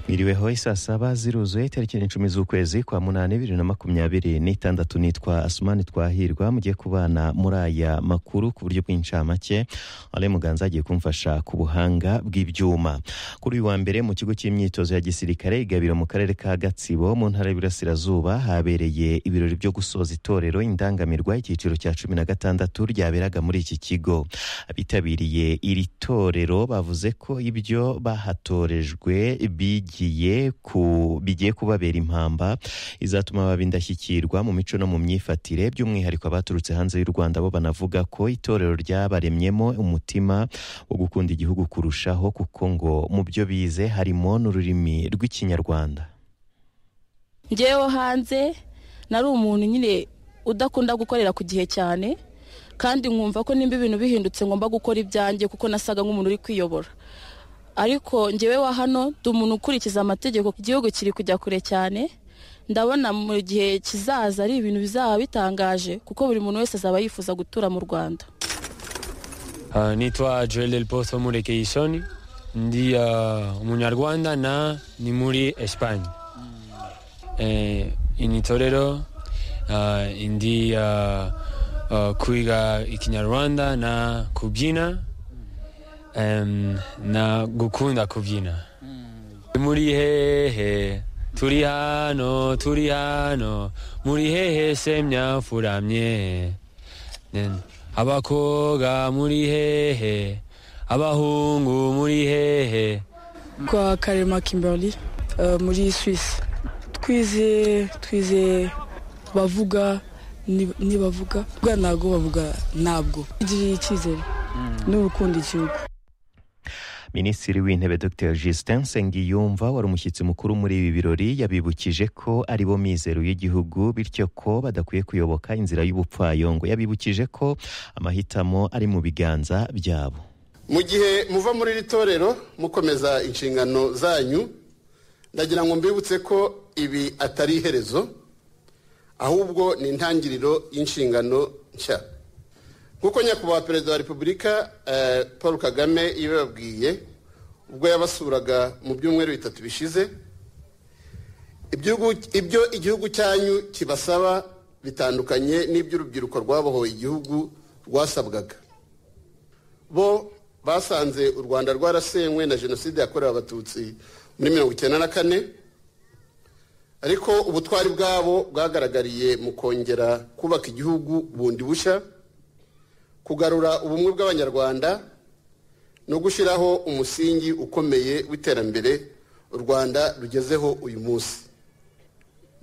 Miriweho saa saba ziruzuye tariki icumi z'ukwezi kwa munani bibiri na makumyabiri n'itandatu nitwa Asumani Twahirwa mugiye kubana muri aya makuru ku buryo bw'incamake Ale Muganza agiye kumfasha ku buhanga bw'ibyuma kuri uyu wa mbere mu kigo cy'imyitozo ya gisirikare igabiro mu karere ka Gatsibo mu ntara y'Iburasirazuba habereye ibirori byo gusoza itorero indangamirwa icyiciro cya cumi na gatandatu ryaberaga muri iki kigo abitabiriye iri torero bavuze ko ibyo bahatorejwe bigiye ku bigiye kubabera impamba izatuma baba indashyikirwa mu mico no mu myifatire by'umwihariko abaturutse hanze y'u Rwanda bo banavuga ko itorero ryabaremyemo umutima wo gukunda igihugu kurushaho kuko ngo mu byo bize harimo n'ururimi rw'ikinyarwanda ngewe hanze nari umuntu nyine udakunda gukorera ku gihe cyane kandi nkumva ko nimba ibintu bihindutse ngomba gukora ibyanjye kuko nasaga nk'umuntu uri kwiyobora ariko ngewe wa hano ndi umuntu ukurikiza amategeko igihugu kiri kujya kure cyane ndabona mu gihe kizaza ari ibintu bizaba bitangaje kuko buri muntu wese azaba yifuza gutura mu rwanda nitwa joel del poso murekeye isoni ndi uh, umunyarwanda na ni muri esipanye eh, ni itorero uh, ndi uh, uh, kwiga ikinyarwanda na kubyina um, na gukunda kubyina muri hehe turi hano turi hano muri hehe semya furamye Then, abakoga muri hehe abahungu muri hehe kwa karema kimberly eh, muri swisi twize twize bavuga ni- nibavuga bavuga ntabwo bavuga ntabwo igirira icyizere n'urukundo igihugu Minisitiri w'Intebe Dr Justin Sengiyumva wari umushyitsi mukuru muri ibi birori yabibukije ko ari bo mizero y'igihugu bityo ko badakwiye kuyoboka inzira y'ubupfayongo yabibukije ko amahitamo ari mu biganza byabo mu gihe muva muri iri torero mukomeza inshingano zanyu ndagira ngo mbibutse ko ibi atari iherezo ahubwo ni intangiriro y'inshingano nshya nk'uko nyakubahwa perezida wa repubulika eh, paul kagame yabibabwiye ubwo yabasuraga mu byumweru bitatu bishize Ibyugu- ibyo igihugu cyanyu kibasaba bitandukanye n'iby'urubyiruko rwabohoye igihugu rwasabwaga bo basanze u rwanda rwarasenywe na jenoside yakorewe abatutsi muri mirongo icyenda na kane ariko ubutwari bwabo bwagaragariye mu kongera kubaka igihugu bundi bushya kugarura ubumwe bw'abanyarwanda no gushyiraho umusingi ukomeye w'iterambere u rwanda rugezeho uyu munsi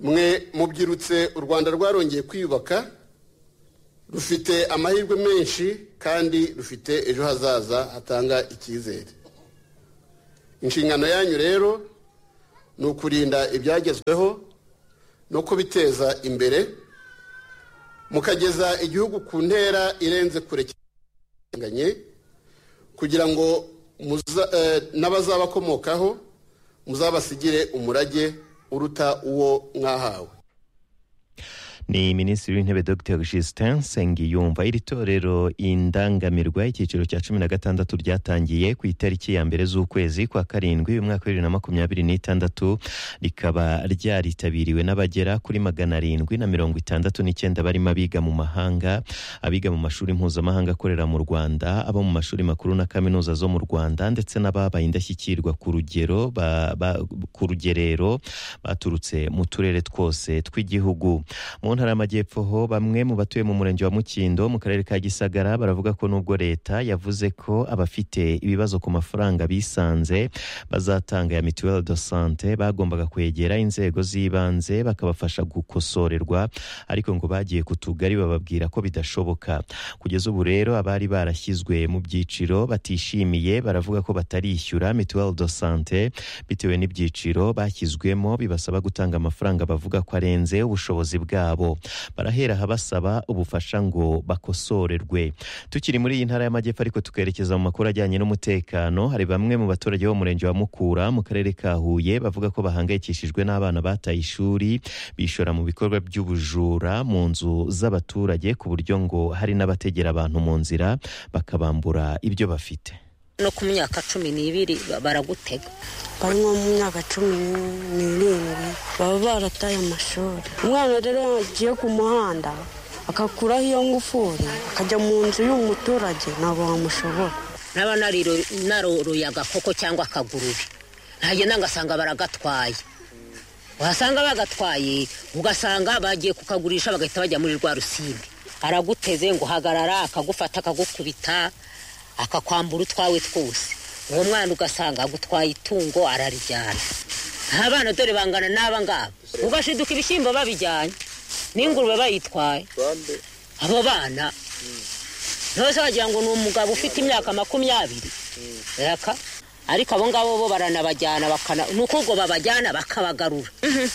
mwe mubyirutse u rwanda rwarongeye kwiyubaka rufite amahirwe menshi kandi rufite ejo hazaza hatanga icyizere inshingano yanyu rero ni ukurinda ibyagezweho no kubiteza imbere mukageza igihugu ku ntera irenze kure cyane kugira ngo muza- eh, n'abazabakomokaho muzabasigire umurage uruta uwo mwahawe ni minisitiri w'intebe dr justin sengiyumva iri torero indangamirwa icyiciro cya cumi na gatandatu ryatangiye ku itariki ya mbere z'ukwezi kwa karindwi umwaka wa bibiri na makumyabiri n'itandatu rikaba ryaritabiriwe n'abagera kuri magana arindwi na mirongo itandatu n'icyenda barimo abiga mu mahanga abiga mu mashuri mpuzamahanga akorera mu rwanda abo mu mashuri makuru na kaminuza zo mu rwanda ndetse n'ababaye indashyikirwa ku rugero ba- ba- ku rugerero baturutse mu turere twose tw'igihugu mu ntara y'amajyepfo ho bamwe mu batuye mu murenge wa mukindo mu karere ka gisagara baravuga ko nubwo leta yavuze ko abafite ibibazo ku mafaranga bisanze bazatanga ya mituweli do sante bagombaga kwegera inzego z'ibanze bakabafasha gukosorerwa ariko ngo bagiye ku tugari bababwira ko bidashoboka kugeza ubu rero abari barashyizwe mu byiciro batishimiye baravuga ko batarishyura mituweli do sante bitewe n'ibyiciro bashyizwemo bibasaba gutanga amafaranga bavuga ko arenze ubushobozi bwabo barahera aha basaba ubufasha ngo bakosorerwe tukiri muri iyi ntara y'amajyepfo ariko tukerekeza mu makuru ajyanye n'umutekano hari bamwe mu baturage bo mu murenge wa mukura mu karere ka huye bavuga ko bahangayikishijwe n'abana bataye ishuri bishora mu bikorwa by'ubujura mu nzu z'abaturage ku buryo ngo hari n'abategera abantu mu nzira bakabambura ibyo bafite no ku myaka cumi n'ibiri ba- baragutega bari nko mu myaka cumi n'irindwi baba barataye amashuri umwana rero yagiye ku muhanda akakuraho iyo ngufuri akajya mu nzu y'umuturage ntabwo wamushobora naba nariro- naroroye agakoko cyangwa akagurube ntagenda ngasanga baragatwaye wasanga bagatwaye ugasanga bagiye kukagurisha bagahita bajya muri rwa rusimbi araguteze ngo hagarara akagufata akagukubita akakwambura utwawe twose uwo mwana ugasanga agutwaye itungo ararijyana nta bana dore bangana n'aba ngaba ugashiduka ibishyimbo babijyanye n'ingurube bayitwaye abo bana ntose wagira ngo ni umugabo ufite imyaka makumyabiri reka ariko abo ngabo bo baranabajyana bakana ni uko ubwo babajyana bakabagarura Mhm.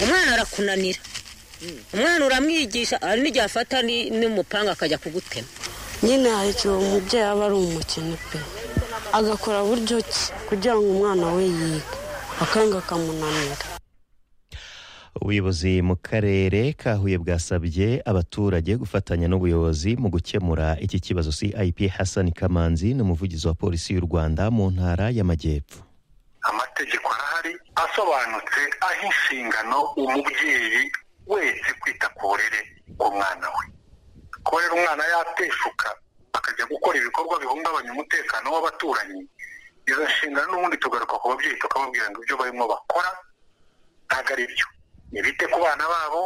umwana arakunanira umwana uramwigisha hari n'igihe afata ni- n'umupanga akajya kugutema nyine hari igihe umubyeyi aba ari umukene pe agakora buryo ki kugira ngo umwana we yige akanga akamunanira ubuyobozi mu karere ka huye bwasabye abaturage gufatanya n'ubuyobozi mu gukemura iki kibazo cip hassan kamanzi ni umuvugizi wa polisi y'u rwanda mu ntara y'amajyepfo amategeko arahari asobanutse aho inshingano umubyeyi wese kwita ku burere bw'umwana we kuba rero umwana yateshuka akajya gukora ibikorwa bihungabanya umutekano w'abaturanyi izo nshingano n'ubundi tugaruka ku babyeyi tukababwira ngo ibyo barimo bakora ntabwo ari byo ntibite ku bana babo